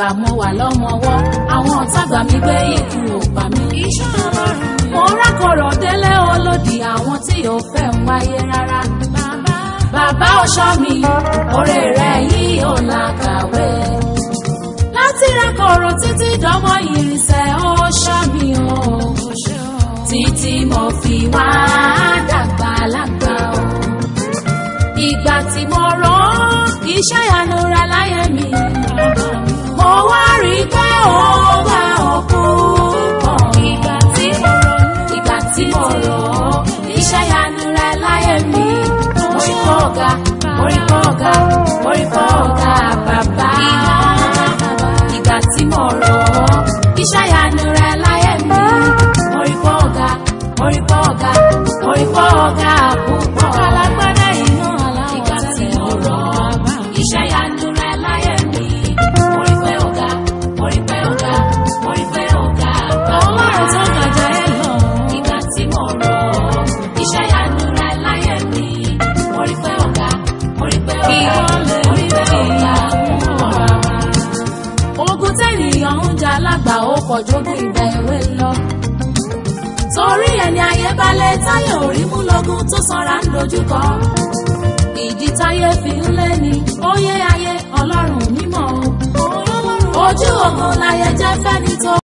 ìgbà mo wà lọ́mọwọ́ àwọn ọ̀tá gbà mí gbé ikú ò pa mí. iṣẹ́ ọlọ́run ni. mo rákọ̀rọ̀ délé olódì àwọn tí ò fẹ́ ń wáyé rárá. bàbá bàbá ọ̀ṣọ́ mi oore rẹ̀ yìí ò làkàwé. láti rákọ̀rọ̀ títí dánmọ́ ìrìnsẹ̀ ọ̀ṣọ́ mi o. kò ṣe o. títí mo fi wá dàgbà lágbà o. ìgbà tí mo rán iṣẹ́ ìyanu rẹ̀ láyé mi. bàbá mi. mo wá rí i pé ó bá òkú pọ̀. ìgbà tí mo ronú. ìgbà tí mo rọ̀ ọ́ iṣẹ́ ìyanu rẹ̀ láyé mi. mo rí pọ̀ ọ̀gá mo rí pọ̀ ọ̀gá mo rí pọ̀ ọ̀gá bàbá. ìgbà tí mo rọ̀ ọ́ iṣẹ́ ìyanu rẹ̀ láyé mi. mo rí pọ̀ ọ̀gá mo rí pọ̀ ọ̀gá mo rí pọ̀ ọ̀gá púpọ̀. alágbádá iná aláwọ̀ ìgbà tí tẹ́lẹ̀ mo rọ̀ bàbá ọ́ mi. iṣẹ́ ìyanu rẹ̀ láyé mi. mo rí pé ọ̀gá mo rí pé ọ̀gá mo rí pé ọ̀gá bàbá. ọlọ́run tó gàjà ẹ lọ. Ìgbà tí mo rọ̀ ọ́, iṣẹ́ ìyanu rẹ̀ láyé mi. Mo rí pé ọ̀gá, mo rí pé ọ̀gá, Ìwọ lè mo rí rí pé ọ̀gá púpọ̀. Ogun tẹ́nìyàn ń jà lágbà ó pọ̀ jógun ìgbà èwe lọ. Torí ẹni ayé balẹ̀ táyé ò rí mú lọ́gùn tó sanra ń dojúkọ. Ìdí táyé fi ń lé ni, ó yé ayé ọlọ́run mímọ́ o. Ojú ogun láyé jẹ́ fẹ́ni tó